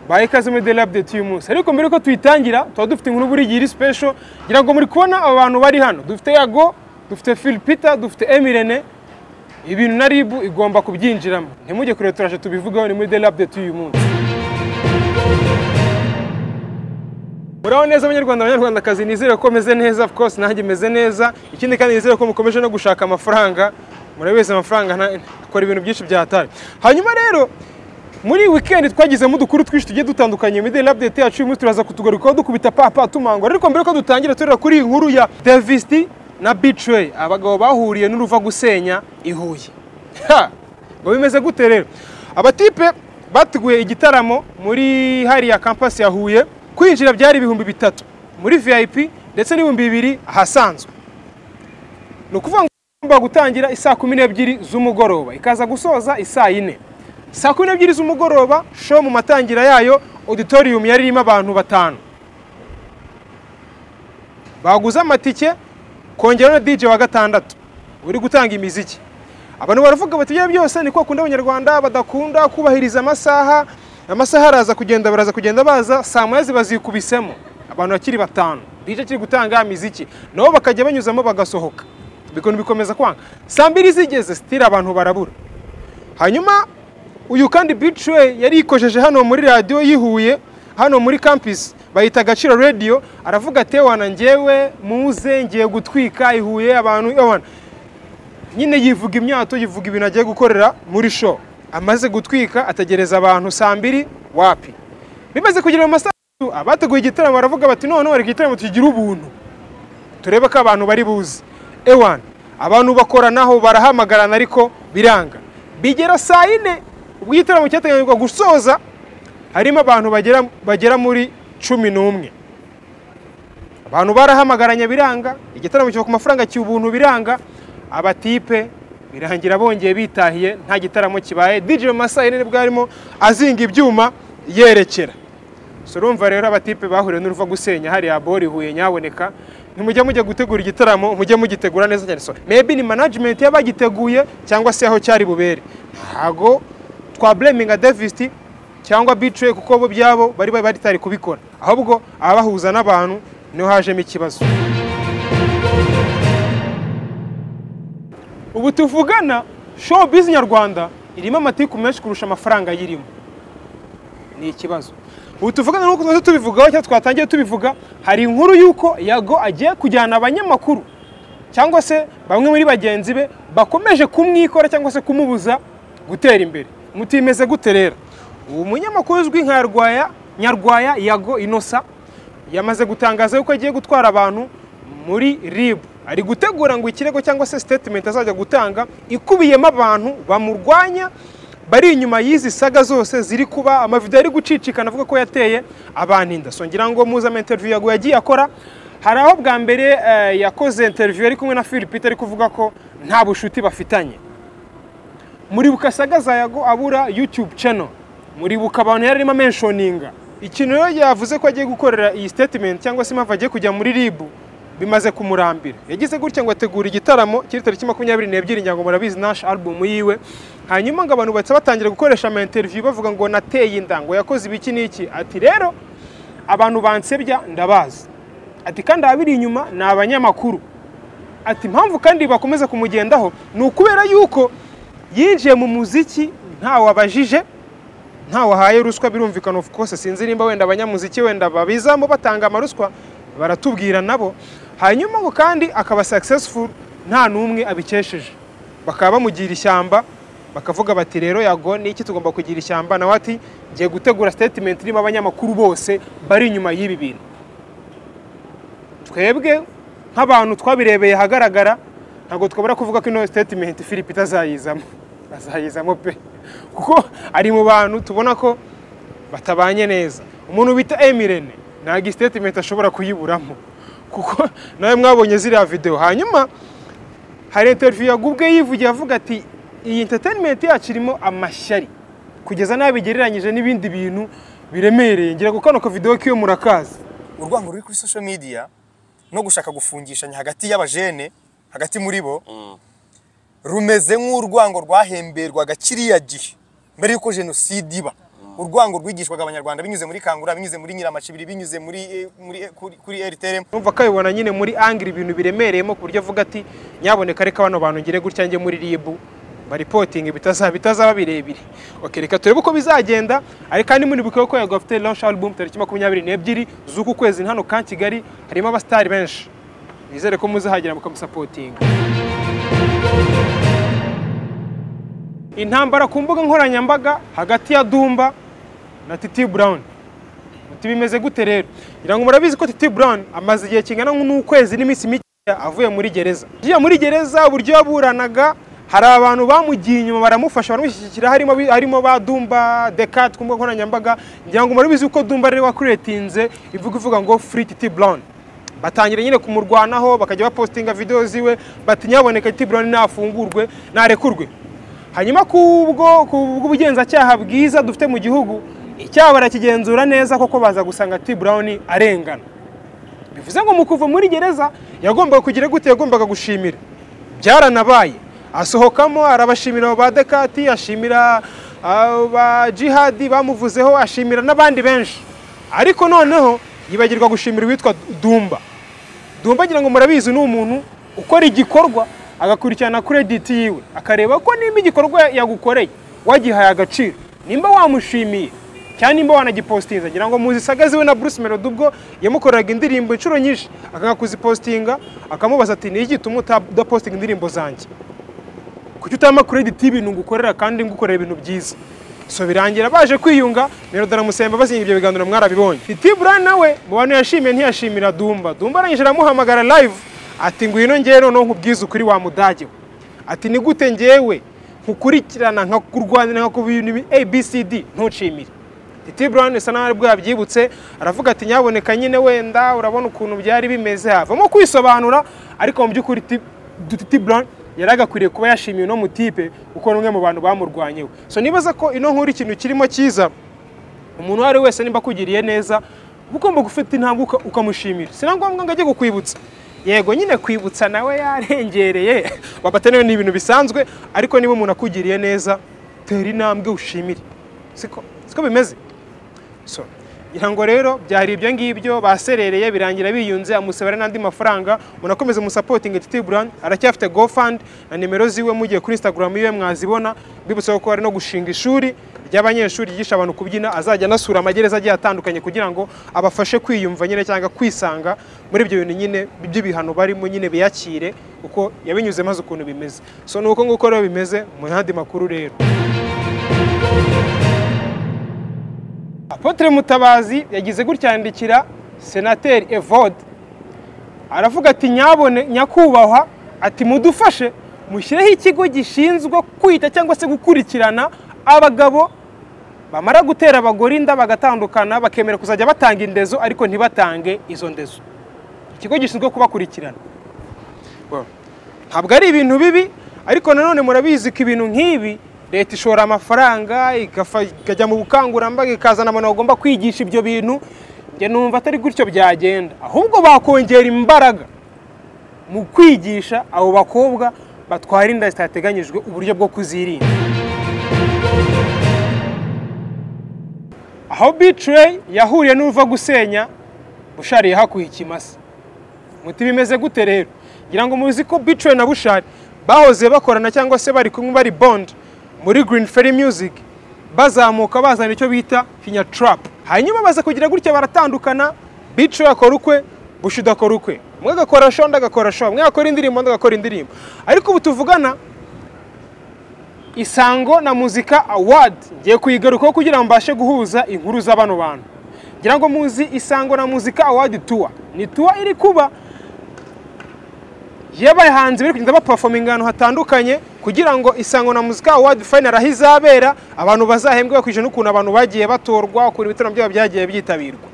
ba Ikazume de Lab de Timus ariko mbere ko tuyitangira tuba dufite inkuru buri gihe iri special ngira ngo muri kubona aba bantu bari hano dufite Yago dufite Phil Peter dufite Emirene ibintu na RIB igomba kubyinjiramo ntimujye kure turaje tubivugaho ni muri de Lab de Timus muraho neza abanyarwanda abanyarwandakazi nizere ko meze neza of course nanjye meze neza ikindi kandi nizere ko mukomeje no gushaka amafaranga murabeza wese amafaranga nta- akora ibintu byinshi byahatari hanyuma rero muri weekend twagizemo udukuru twinshi tugiye dutandukanye mideli update yacu uyu munsi turaza kutugarukaho dukubita papa tumangwa ariko mbere ko dutangira turera kuri iyi nkuru ya davisti na bicway abagabo bahuriye n'uruva gusenya i huye Ha! ngo bimeze gute rero abatipe bateguye igitaramo muri hariya kampasi ya huye kwinjira byari ibihumbi bitatu muri vip ndetse n'ibihumbi bibiri ahasanzwe ni ukuvuga ngo igomba gutangira isaa kumi n'ebyiri z'umugoroba ikaza gusoza isaa yine saa kumi n'ebyiri z'umugoroba show mu matangira yayo auditorium yari irimo abantu batanu baguze amatike kongeraho na dj wa gatandatu uri gutanga imiziki abantu baravuga bati ibyo byose niko bakunda abanyarwanda badakunda kubahiriza amasaha amasaha araza kugenda baraza kugenda baza saa moya ziba zikubisemo abantu bakiri batanu dj akiri gutanga imiziki nabo bakajya banyuzamo bagasohoka bikuntu bikomeza kwanga saa mbiri zigeze sitira abantu barabura hanyuma uyu kandi biciwe yari yikojeje hano muri radiyo yihuye hano muri campus bayita agaciro radiyo aravuga ati wana ngewe muze ngiye gutwika ihuye abantu ewana nyine yivuga imyato yivuga ibintu agiye gukorera muri show amaze gutwika ategereza abantu saa mbiri wapi bimaze kugera mu masaha atatu, abateguye igitaramo baravuga bati noneho reka igitaramo tugire ubuntu turebe ko abantu bari buze ewan abantu bakoranaho barahamagarana ariko biranga bigera saa yine ubwo igitaramo cyateganyirijwe gusoza harimo abantu bagera, bagera muri cumi n'umwe abantu barahamagaranye biranga igitaramo kiva ku mafaranga cy'ubuntu biranga abatipe birangira bongeye bitahiye nta gitaramo kibaye dj mu masaha yine nibwo arimo azinga ibyuma yerekera so urumva rero abatipe bahuriye n'uruva gusenya hariya bori huye nyaboneka ntimujya mujya gutegura igitaramo mujye mugitegura neza cyane so maybe ni management y'abagiteguye cyangwa se aho cyari bubere ntago twa blaminga davisti cyangwa bicaye kuko bo byabo bari bari batari kubikora ahubwo abahuza n'abantu niho hajemo ikibazo ubu tuvugana showbiz nyarwanda irimo amatiku menshi kurusha amafaranga ayirimo ni ikibazo ubu tuvugana nk'uko tumaze tubivugaho cyangwa twatangiye tubivuga hari inkuru y'uko yago agiye kujyana abanyamakuru cyangwa se bamwe muri bagenzi be bakomeje kumwikora cyangwa se kumubuza gutera imbere mutimeze gute rero uwo munyamakuru uzwi nka rwaya nyarwaya yago inosa yamaze gutangaza yuko agiye gutwara abantu muri rib ari gutegura ngo ikirego cyangwa se statement azajya gutanga ikubiyemo abantu bamurwanya bari inyuma y'izi saga zose ziri kuba amavidewo ari gucicikana avuga ko yateye abantu inda so ngira ngo muzame interview yago yagiye akora hari aho bwa mbere eh, yakoze interview ari kumwe na Philip ari kuvuga ko nta bushuti bafitanye muribuka asagaza yago abura youtube channel muribuka abantu yari arimo menshoninga ikintu rero yavuze ko agiye gukorera iyi statement cyangwa se impamvu agiye kujya muri ribu bimaze kumurambira yagize gutya ngo ategura igitaramo kiri tariki makumyabiri n'ebyiri ngira ngo murabizi nash album yiwe hanyuma ngo abantu bahita batangira gukoresha ama interview bavuga ngo nateye inda ngo yakoze ibiki n'iki ati rero abantu bansebya ndabazi ati kandi ababiri inyuma ni abanyamakuru ati impamvu kandi bakomeza kumugendaho ni ukubera yuko yinjiye mu muziki ntawe abajije ntawe ahaye ruswa birumvikana of course sinzi nimba wenda abanyamuziki wenda babizamo batanga amaruswa baratubwira nabo hanyuma ngo kandi akaba successful nta n'umwe abikesheje bakaba bamugira ishyamba bakavuga bati rero yago ni iki tugomba kugira ishyamba nawe ati ngiye gutegura statement irimo abanyamakuru bose bari inyuma y'ibi bintu twebwe nk'abantu twabirebeye ahagaragara ntabwo twabura kuvuga ko ino statement philip itazayizamo azayizamo pe kuko ari mu bantu tubona ko batabanye neza umuntu bita emirene ntabwo iyi statement ashobora kuyiburamo kuko nawe mwabonye ziriya videwo hanyuma hari interview yagubwe yivugiye avuga ati iyi entertainment yacu irimo amashyari kugeza nabi bigereranyije n'ibindi bintu biremereye ngira ngo kano kavidewo k'iyo murakazi urwango ruri kuri social media no gushaka gufungishanya hagati y'abajene hagati muri bo rumeze nk'urwango rwahemberwaga kiriya gihe mbere y'uko jenoside iba urwango rwigishwaga abanyarwanda binyuze muri kangura binyuze muri nyiramacibiri binyuze muri eh, muri eh, kuri, kuri rtrm urumva ko abibona nyine muri angire ibintu biremereyemo ku buryo avuga ati nyaboneka reka bano bantu ngire gutya njye muri rib baripotingi bitazaba bitazaba birebire okay, reka turebe uko bizagenda ariko kandi muri bukwiye ko yago afite launch album tariki makumyabiri n'ebyiri z'uku kwezi hano ka kigali harimo abasitari benshi nizere ko muzahagera mukamusapotinga intambara ku mbuga nkoranyambaga hagati ya dumba na titi burawuni muti bimeze gute rero ngira ngo murabizi ko titi burawuni amaze igihe kingana n'ukwezi n'iminsi mike avuye muri gereza agiye muri gereza uburyo yaburanaga hari abantu bamugiye inyuma baramufasha baramushyigikira harimo bi- harimo ba dumba dekati ku mbuga nkoranyambaga ngira ngo murabizi ko dumba rero wakuretinze ivuga ivuga ngo free titi burawuni batangira nyine kumurwanaho bakajya bapostinga videwo ziwe bati nyaboneka tiburoni nafungurwe narekurwe hanyuma kubwo bw'ubugenzacyaha bwiza dufite mu gihugu icyaha barakigenzura neza koko baza gusanga tiburoni arengana bivuze ngo mu kuva muri gereza yagombaga kugira gute yagombaga gushimira byaranabaye asohokamo arabashimira abo ba dekati ashimira abo ba jihadi bamuvuzeho ashimira n'abandi benshi ariko noneho yibagirwa gushimira uwitwa dumba dumba ngira ngo murabizi ni umuntu ukora igikorwa agakurikirana krediti yiwe akareba ko nimba igikorwa yagukoreye wagihaye agaciro nimba wamushimiye cyangwa nimba wanagipositinga ngira ngo muzi sagazi we na bruce melody ubwo yamukoreraga indirimbo inshuro nyinshi akanga kuzipositinga akamubaza ati ni iki gituma uta- udapositinga indirimbo zanjye kuki utama krediti y'ibintu ngukorera kandi ngukorera ibintu byiza so birangira baje kwiyunga melody aramusemba bazinga ibyo biganiro mwarabibonye titi burani nawe mu bantu yashimiye ntiyashimira dumba dumba arangije aramuhamagara live ati ngwino ngewe noneho nkubwize ukuri wa mudage we ati ni gute ngewe nkukurikirana nkakurwanira nkakubintu abcd ntucimire titi burani bisa naho aribwo yabyibutse aravuga ati nyaboneka nyine wenda urabona ukuntu byari bimeze havamo kwisobanura ariko mu by'ukuri Titi- Titi Brown yari agakwiriye kuba yashimiwe uno mutipe kuko ni umwe mu bantu bamurwanyeho so nibaza ko ino nkuru ikintu kirimo cyiza umuntu uwo ari we wese nimba akugiriye neza uba ugomba gufata intambwe uka- ukamushimira si na ngombwa ngo ajye kukwibutsa yego nyine kwibutsa nawe yarengereye wabatenewe ni ibintu bisanzwe ariko niba umuntu akugiriye neza tera intambwe ushimire siko siko bimeze so ngira ngo rero byari ibyo ngibyo baserereye birangira biyunze amusabira n'andi mafaranga munakomeze musapotinge titi buran aracyafite gofund na nimero ziwe mugiye kuri instagram yiwe mwazibona mbibutsa ko ari no gushinga ishuri ry'abanyeshuri ryigisha abantu kubyina azajya anasura amagereza agiye atandukanye kugira ngo abafashe kwiyumva nyine cyangwa kwisanga muri ibyo bintu nyine by'ibihano barimo nyine biyakire kuko yabinyuzemo azi ukuntu bimeze so ni uko nguko rero bimeze mu yandi makuru rero Apotre Mutabazi yagize gutya yandikira Senateri Evode aravuga ati nyabone nyakubahwa ati mudufashe mushyireho ikigo gishinzwe kwita cyangwa se gukurikirana abagabo bamara gutera abagore inda bagatandukana bakemera kuzajya batanga indezo ariko ntibatange izo ndezo ikigo gishinzwe kubakurikirana Well, ntabwo ari ibintu bibi ariko nanone murabizi ko ibintu nk'ibi leta ishora amafaranga igafa- ikajya mu bukangurambaga ikazana abantu bagomba kwigisha ibyo bintu njye numva atari gutyo byagenda ahubwo bakongera imbaraga mu kwigisha abo bakobwa batwara inda zitateganyijwe uburyo bwo kuzirinda aho bitrey yahuriye n'uva gusenya bushariye hakuye ikimasa muti bimeze gute rero ngira ngo muzi ko bitrey na bushari bahoze bakorana cyangwa se bari kumwe bari bond muri green ferry music bazamuka bazana icyo bita kinya trap hanyuma baza kugira gutya baratandukana bitrey akora ukwe bushi akora ukwe umwe agakora show undi agakora show umwe agakora indirimbo undi agakora indirimbo ariko ubu tuvugana isango na muzika award ngiye kuyigarukaho kugira ngo mbashe guhuza inkuru za bano bantu ngira ngo muzi isango na muzika award tour ni tour iri kuba y'abahanzi bari kugenda bapafominga ahantu hatandukanye kugira ngo isango na muzika award final aho izabera abantu bazahembwe bakurikije n'ukuntu abantu bagiye batorwa ukuntu ibitaramo byabo byagiye byitabirwa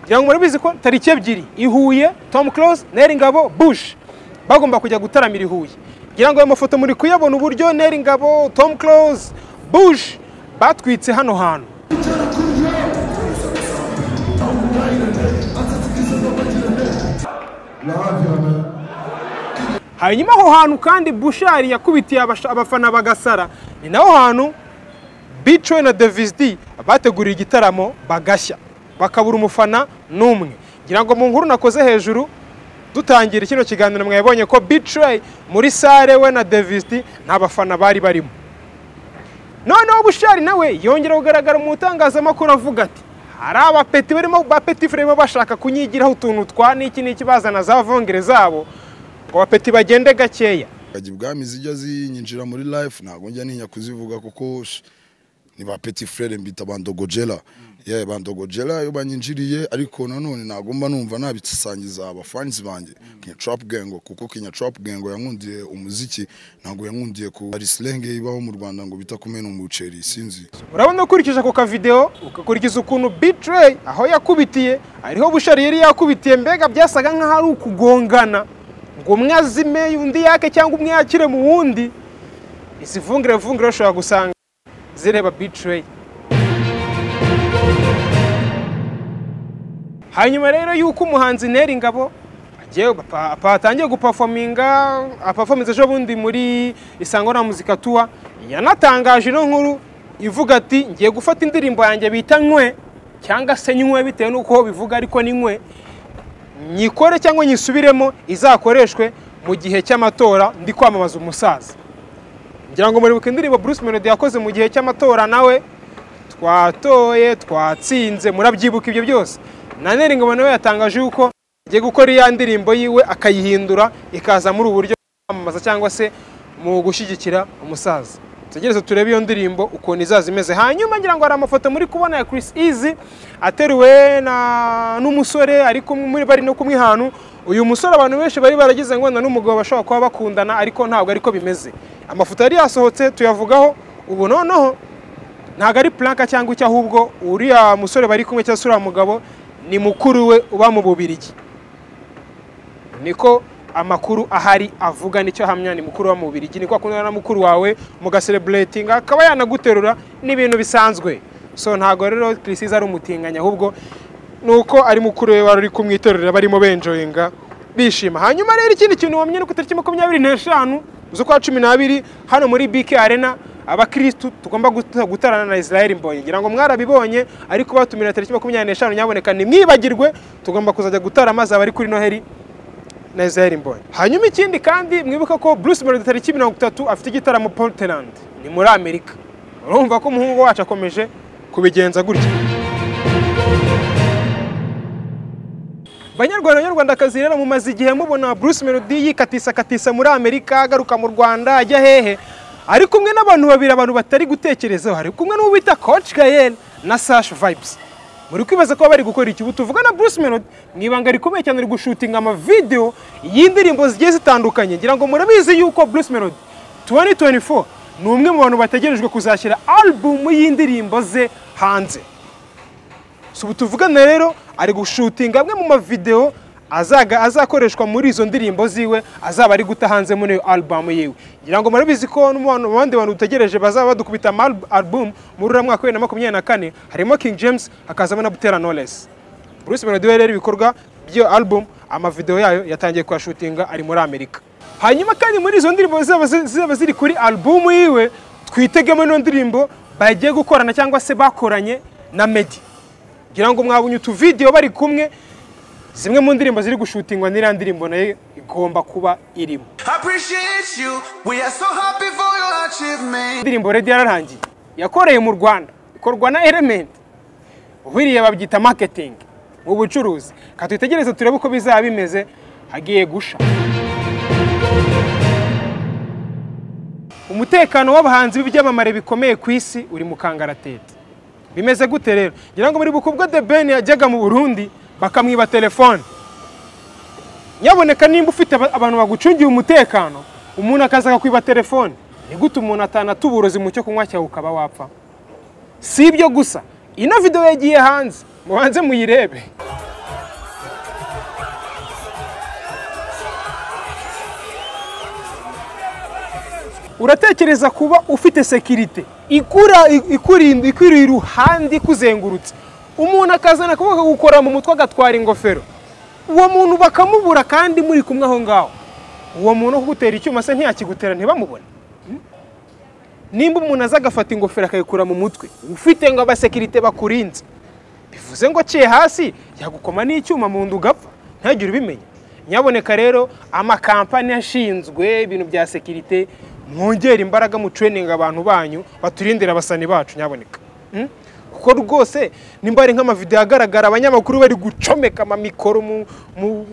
ngira ngo murabizi ko tariki ebyiri i Huye Tom Close Neri Ngabo Bush bagomba kujya gutaramira i Huye ngira ngo ayo mafoto muri kuyabona uburyo Neri Ngabo Tom Close Bush batwitse hano hantu hanyuma aho hantu kandi bushari yakubitiye abasha- abafana bagasara ni naho hantu bicowe na devisidi bateguriye igitaramo bagashya bakabura umufana n'umwe ngira ngo mu nkuru nakoze hejuru dutangira kino kiganiro mwabonye ko bicowe muri sare we na devisidi nta bafana bari barimo noneho bushari nawe yongera kugaragara mu itangazamakuru avuga ati hari abapeti barimo bapeti barimo bashaka kunyigiraho utuntu twa niki niki bazana za vongere zabo ngo abapeti bagende gakeya Kajya ibwami zijya zinyinjira muri life ntabwo njya ntinya kuzivuga kuko sh- ni ba petit frere mbita bandogojera yeah, bandogojera iyo banyinjiriye ariko nanone nagomba numva nabisangiza abafanzi banjye Kenya Trap Gang kuko Kenya Trap Gang yankundiye umuziki ntabwo yankundiye ku hari slang ibaho mu Rwanda ngo bita kumena umuceri sinzi urabona ukurikije ako kavidewo ukakurikiza ukuntu bitrayi aho yakubitiye ariho bushari yari yakubitiye mbega byasaga nk'aho ari ukugongana ngo umwe azime undi yake cyangwa umwe yakire mu wundi izi vungire vungire ushobora gusanga zireba bitrayi hanyuma rero yuko umuhanzi neri ingabo agiye apa- apa- atangiye gupafominga apafominze ejo bundi muri isango na muzika tuwa yanatangaje ino nkuru ivuga ati ngiye gufata indirimbo yanjye bita nkwe cyangwa se nywe bitewe n'uko bivuga ariko ni nkwe nyikore cyangwa nyisubiremo izakoreshwe mu gihe cy'amatora ndi kwamamaza umusaza ngira ngo muribuka indirimbo Bruce Melody yakoze mu gihe cy'amatora nawe twatoye twatsinze murabyibuka ibyo byose na Neri Ngabo nawe yatangaje yuko agiye gukora iya ndirimbo yiwe akayihindura ikaza muri ubu buryo bwo kwamamaza cyangwa se mu gushyigikira umusaza tugereze turebe iyo ndirimbo ukuntu izaza imeze hanyuma ngira ngo hari amafoto muri kubona ya Chris Easy ateruwe na n'umusore ari kumwe muri bari no kumwe ahantu uyu musore abantu benshi bari baragize ngo na n'umugabo bashobora kuba bakundana ariko ntabwo ariko bimeze amafoto yari yasohotse tuyavugaho ubu noneho ntabwo ari puranka cyangwa icyo ahubwo uriya musore bari kumwe cyangwa se uriya mugabo ni mukuru we uba mu bubirigi niko amakuru ahari avuga nicyo ahamya ni mukuru wa mubiri iki niko akundana na mukuru wawe mugasereburetinga akaba yanaguterura n'ibintu bisanzwe so ntabwo rero kirisiza ari umutinganya ahubwo ni uko ari mukuru we wari uri kumwiterurira barimo benjoyinga bishima hanyuma rero ikindi kintu wamenya ni ku itariki makumyabiri n'eshanu z'ukwa cumi n'abiri hano muri bike arena abakirisitu tugomba guta- gutarana na israel mbonye ngira ngo mwarabibonye ariko batumira tariki makumyabiri n'eshanu nyaboneka ntimwibagirwe tugomba kuzajya gutara amazi abari kuri noheli na Israel Mbonyi. Hanyuma ikindi kandi mwibuka ko Bruce Melody tariki mirongo itatu afite igitaramo Portland ni muri Amerika. Urumva ko umuhungu wacu akomeje kubigenza gutya. Banyarwanda banyarwandakazi rero mumaze igihe mubona Bruce Melody yikatisa katisa muri Amerika agaruka mu Rwanda ajya hehe ari kumwe n'abantu babiri abantu batari gutekerezaho ari kumwe n'uwo bita Coach Gael na Sash Vibes muri kwibaza ko bari gukora iki ubu tuvuga na Bruce Melody mu ibanga rikomeye cyane ari gushutinga amavidewo y'indirimbo zigiye zitandukanye ngira ngo murabizi yuko Bruce Melody 2024 ni umwe mu bantu bategerejwe kuzashyira album y'indirimbo ze hanze si ubu tuvugana rero ari gushutinga amwe mu mavidewo azaga azakoreshwa muri izo ndirimbo ziwe azaba ari guta hanze muri iyo album yiwe ngira ngo murabizi ko no mu bantu- mu bandi bantu dutegereje bazaba badukubita ama alb- album muri uriya mwaka wa bibiri na makumyabiri na kane harimo King James hakazamo na Butera Knowless Bruce Melody we rero ibikorwa by'iyo album amavidewo yayo yatangiye kuyashutinga ari muri Amerika hanyuma kandi muri izo ndirimbo zizaba zi- zizaba ziri kuri album yiwe twitegemo ino ndirimbo bagiye gukorana cyangwa se bakoranye na Meddy ngira ngo mwabonye utuvidewo bari kumwe zimwe mu ndirimbo ziri gushutingwa n'iriya ndirimbo nayo igomba kuba irimo appreciate you. We are so happy for your achievement. indirimbo redi yararangiye yakoreye mu rwanda ikorwa na element uhiriye babyita marketing mu bucuruzi ka twitegereze turebe uko bizaba bimeze hagiye gusha umutekano w'abahanzi b'ibyamamare bikomeye ku isi uri mu kangaratete bimeze gute rero ngira ngo muri ubwo de ben yajyaga mu burundi bakamwiba telefone nyaboneka nimba ufite aba- abantu bagucungiye umutekano umuntu akaza akakwiba telefone ni gute umuntu atanata uburozi mu cyo kunywa cyawe ukaba wapfa si ibyo gusa ino videwo yagiye hanze mubanze muyirebe uratekereza kuba ufite sekirite ikura ikurinda ikuri iruhande ikuzengurutse umuntu akazana akaboko gukora mu mutwe agatwara ingofero uwo muntu bakamubura kandi muri kumwe aho ngaho uwo muntu ugutera icyuma se ntiyakigutera ntibamubone nimba umuntu aza agafata ingofero akayikura mu mutwe ufite ngo abasekirite bakurinze bivuze ngo aciye hasi yagukoma n'icyuma mu nda ugapfa ntagire ubimenya nyaboneka rero amakampani ashinzwe ibintu bya sekirite mwongere imbaraga mu training abantu banyu baturindire abasani bacu nyaboneka Mm? kuko rwose nimba hari nk'amavidewo agaragara abanyamakuru bari gucomeka amamikoro mu- mu-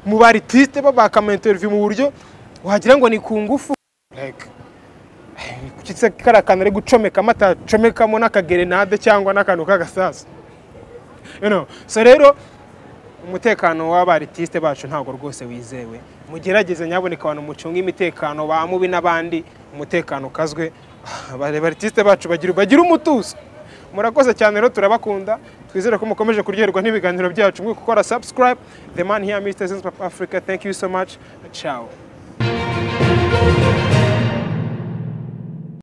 mu baritiste babaka amainterview mu buryo wagira ngo ni ku ngufu Like, kuki se kariya kantu ari gucomekamo atacomekamo n'akagerenade cyangwa n'akantu k'agasaza You know, so rero umutekano w'abaritiste bacu ntabwo rwose wizewe mugerageze nyaboneka abantu mucunga imitekano ba mubi n'abandi umutekano ukazwe abaritiste bacu bagira bagira umutuzo murakoze cyane rero turabakunda twizere ko mukomeje kuryoherwa n'ibiganiro byacu mwe gukora subscribe the man here Mr. Zenz Papa Africa thank you so much ciao